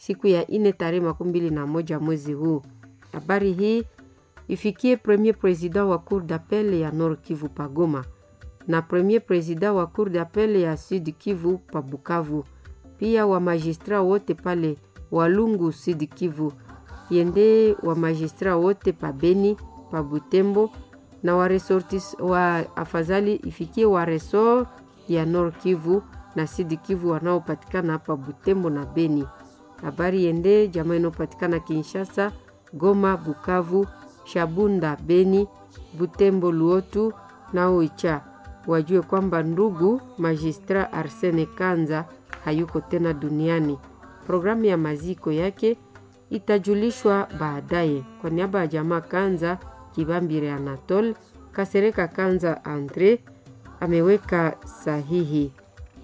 siku ya ine tarehe makumi mbili na moja mwezi huu. Habari hii ifikie premier president wa cour d'appel ya Nord Kivu pagoma na premier president wa cour d'appel ya Sud Kivu pa Bukavu, pia wa magistrat wote pale Walungu Sud Kivu, yende wa magistrat wote pa Beni pa Butembo na wa resortis wa afadhali ifikie wa resort ya Nord Kivu na Sud Kivu wanaopatikana hapa Butembo na Beni. Habari yende jamaa inayopatikana Kinshasa, Goma, Bukavu, Shabunda, Beni, Butembo, Luotu na Oicha wajue kwamba ndugu magistra Arsene Kanza hayuko tena duniani. Programu ya maziko yake itajulishwa baadaye. Kwa niaba ya jamaa Kanza, Kibambire Anatole Kasereka Kanza Andre ameweka sahihi.